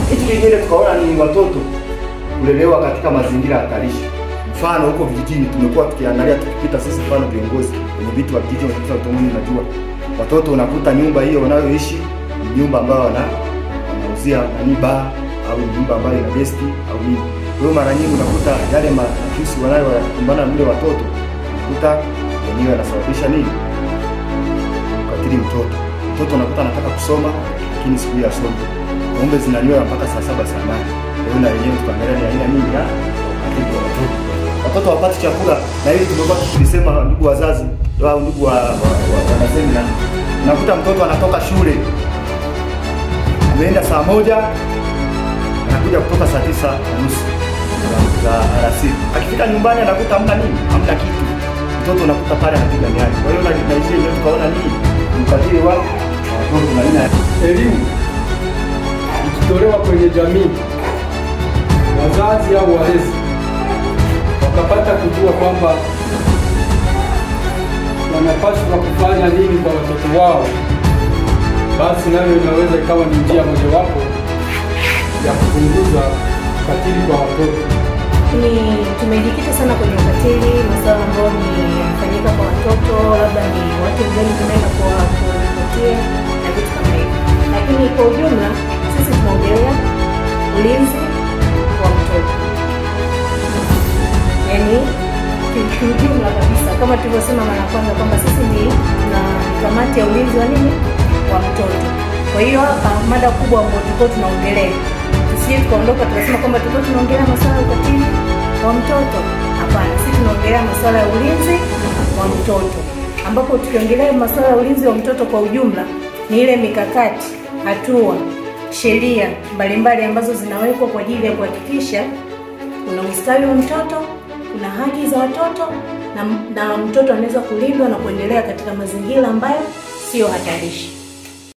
Kitu kingine tukaona ni watoto kulelewa katika mazingira hatarishi. Mfano huko vijijini tumekuwa tukiangalia tukipita sisi, mfano viongozi kwenye vitu wa vijiji, unakuta utomoni, unajua watoto unakuta nyumba hiyo wanayoishi ni nyumba ambayo wana wanauzia nani baa au nyumba ambayo ina gesti au nini. Kwa hiyo mara nyingi unakuta yale matusi wanayokumbana na mle watoto unakuta yenyewe yanasababisha nini ukatili mtoto. Mtoto unakuta anataka kusoma lakini siku hiyo asome, ng'ombe zinanyoa mpaka saa saba saa nane. Kwa hiyo na yenyewe tukaangalia ni aina nyingi ya ukatili wa watoto. Watoto wapati chakula, na hili tumekuwa tukilisema, ndugu wazazi au ndugu wa, wa, wa, wanasemina, unakuta mtoto anatoka shule ameenda saa moja anakuja kutoka saa tisa na nusu za alasiri. Akifika nyumbani anakuta hamna nini, hamna kitu. Mtoto unakuta pale anapiga miani. Kwa hiyo na na hizi yenyewe tukaona nini ukatili wa watoto na aina ya elimu ikitolewa kwenye jamii, wazazi au walezi wakapata kujua kwamba wanapaswa kufanya nini kwa watoto wao, basi nayo inaweza ikawa ni njia mojawapo ya kupunguza ukatili kwa watoto. ni tumejikita sana kwenye ukatili, masuala ambayo ni yanafanyika kwa watoto, labda ni watu wengine tunaenda kwa kuripotia na vitu kama hivyo, lakini kwa ujumla sisi tunaongelea ulinzi wa mtoto, yaani ki- kiujumla kabisa, kama tulivyosema mara ya kwanza kwamba sisi ni na kamati ya ulinzi wa nini wa mtoto. Kwa hiyo hapa mada kubwa ambayo tulikuwa tunaongelea tusije tukaondoka tukasema kwamba tulikuwa tunaongelea masuala ya ukatili wa mtoto. Hapana, sisi tunaongelea masuala ya ulinzi wa mtoto, ambapo tukiongelea masuala ya ulinzi wa mtoto kwa ujumla ni ile mikakati, hatua, sheria mbalimbali ambazo zinawekwa kwa ajili ya kuhakikisha kuna ustawi wa mtoto, kuna haki za watoto na, na mtoto anaweza kulindwa na kuendelea katika mazingira ambayo sio hatarishi.